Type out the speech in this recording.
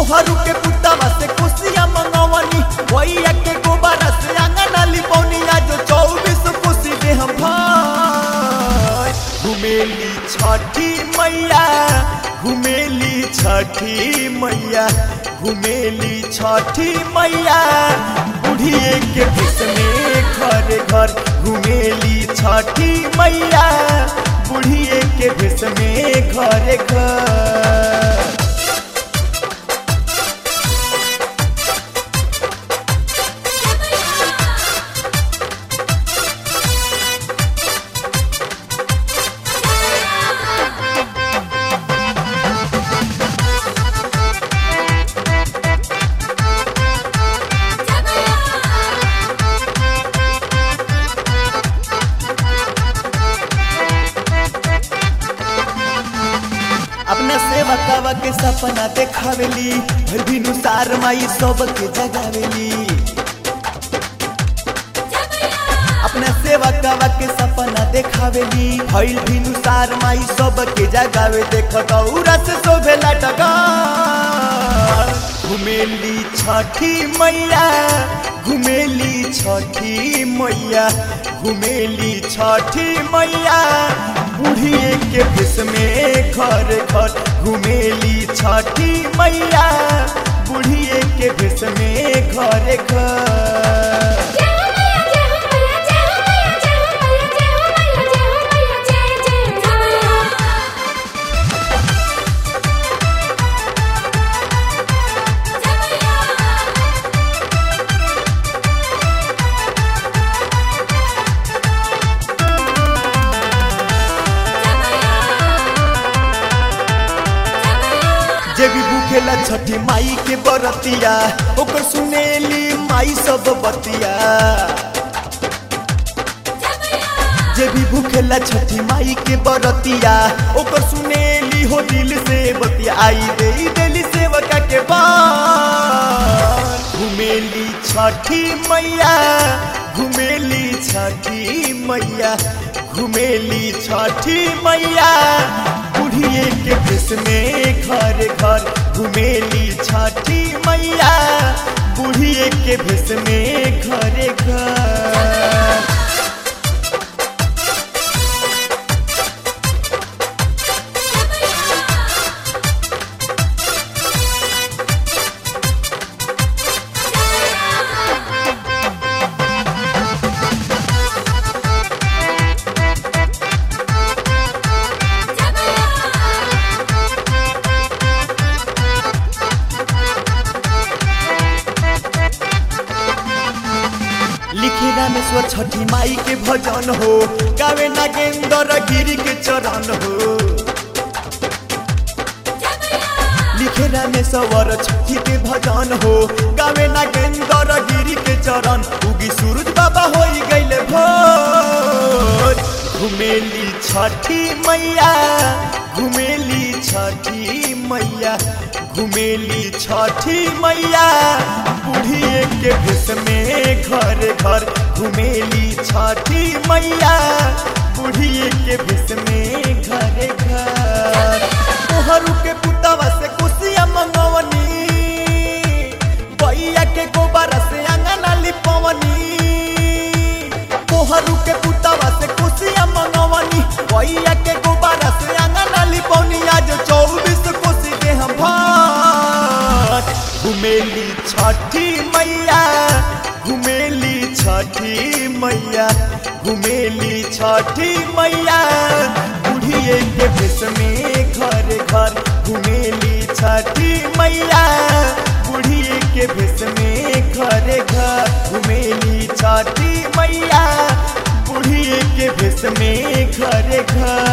कोहरू के पुतवा से कुसिया मंगवनी भैया के गोबरा से अंगना लिपौनी आज चौबीस कुशी दे हम भाई घुमेली छठी मैया घुमेली छठी मैया घुमेली छठी मैया बुढ़िए के भेष में घर घर घुमेली छठी मैया बुढ़िए के भेष में घर घर अपना सेवा कावा के सपना देखावेली फिर भी नुसार माई सबके जगावेली अपना सेवा कावा के सपना देखावेली भइल भी नुसार माई सबके जगावे देख गौरा से शोभेला टगा घुमेली छठी मैया घुमेली छठी मैया घुमेली छठी मैया बुढ़िए के भेष में घर घर घुमेली छठी मैया बुढ़िए के भेष में घर घर जे भी भूखेला छठी माई के बरतिया ओकर सुनेली माई सब बतिया जे भी भूखेला छठी माई के बरतिया ओकर सुनेली हो दिल से बतिया आई दे देली सेवका के बार घुमेली छठी मैया घुमेली छठी मैया घुमेली छठी मैया बुढ़िए के भेष में घर घर घुमेली छठी मैया बुढ़िए के भेष में घर घर लिखे रामेश्वर छठी माई के भजन हो गावे नागेंद्र गिरी के चरण हो लिखे रामेश्वर छठी के भजन हो गावे नागेंद्र गिरी के चरण उगी सूरज बाबा हो गईले भोर घुमेली छठी मैया घुमेली छठी मैया घुमेली छठी मैया बुढ़िए के भेष में घर घर घुमेली छठी मैया बुढ़िए के भेष में घर घर तोहरू के पुतवा से कुसिया मंगवनी बैया के गोबर से अंगना लिपवनी तोहरू के पुतवा से कुसिया मंगवनी बैया के गोबर से अंगना लिपवनी आज चौबीस कोसी के हम भात घुमेली छठी मैया घुमेली छठी मैया घुमेली छठी मैया बुढ़िए के भेष में घर घर घुमेली छठी मैया बुढ़िए के भेष में घर घर घुमेली छठी मैया बुढ़िए के भेष में घर घर